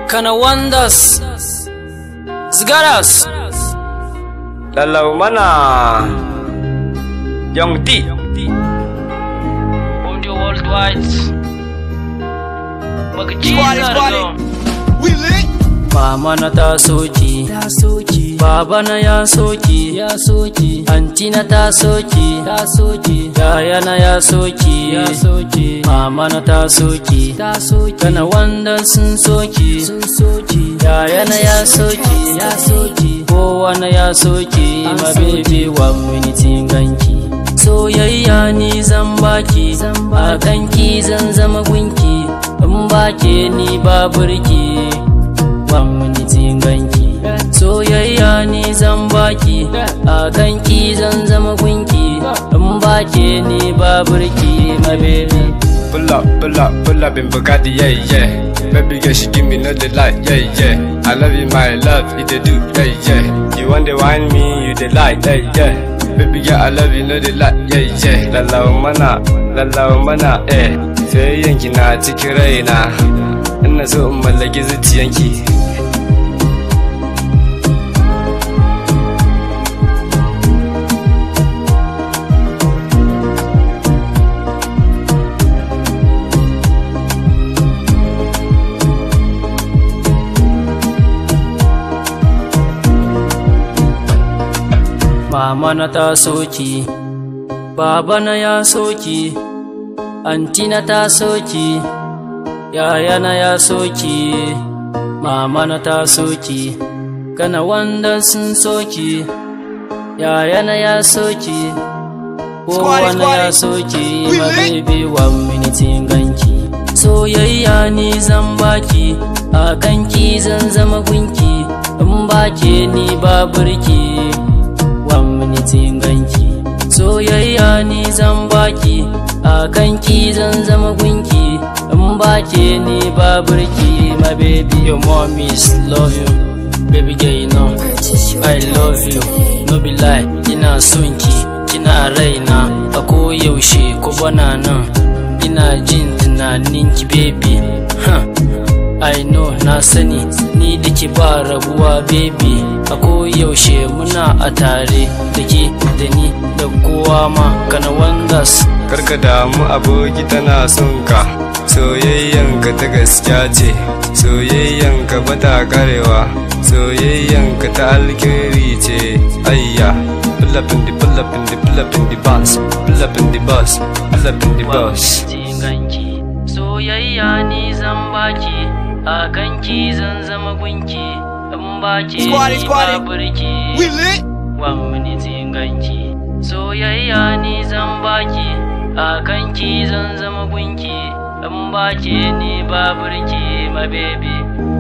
Kana wonders. Zgaras. Lalau mana Young D Audio worldwide. Magaji Squad it, squad it. We lit. Mama na ta soki. Ta soki. Baba na ya soki. Ya soki. Anti na ta soki. Ta soki. Yaya na ya soki. Ya soki. Mama na ta soki. Ta soki. Kana wanda sun soki. Sun soki. Yaya na ya soki. Ya soki. Kowa na ya soki. Ma baby one minute ganki. Soyayya ni zan baki. A kanki zan zama gunki. In bake ni ba burki. wani ganki soyayya ni zan baki a kanki zan zama gunki in bake ni ba burki my baby Pull up, pull up, pull up in Bugatti, yeah, yeah Baby girl, she give me no delight, yeah, yeah I love you, my love, you they do, yeah, yeah You want to wine me, you they like, yeah, yeah Baby girl, I love you, no delight, yeah, yeah Lallawa mana, lallawa mana, eh Soyayyanki na cikin raina Ina so in mallaki zuciyanki mama na ta soki baba na ya soki anti na ta soki yaya na ya soki mama na ta soki kana wanda sun soki yaya na ya soki kowa na ya soki ma baby one minute ganki soyayya ni zan baki a kanki zan zama gunki in bake ni ba burki one minute ganki soyayya ni zan baki a kanki zan zama gunki in bake ni ba burki my baby your mommies love you baby girl you know I love you no be lie ina son ki kina raina a koyaushe ko bana nan ina jin tunanin ki baby huh. I know na sani ni da ke ba rabuwa baby a koyaushe muna a tare da ke da ni da kowa ma kana wangas Karka damu aboki tana son ka Soyayyanka ta gaskiya ce Soyayyanka ba ta karewa Soyayyanka ta alkhairi ce Ayya Pull up in the pull up in the pull up in the bus Pull up in the bus Pull up in the bus ganki soyayya ni zan baki a kanki zan zama gunki in baki Squad it, ni squad ba it. burki We lit. one minute ganki soyayya ni zan baki a kanki zan zama gunki in baki ni ba burki my baby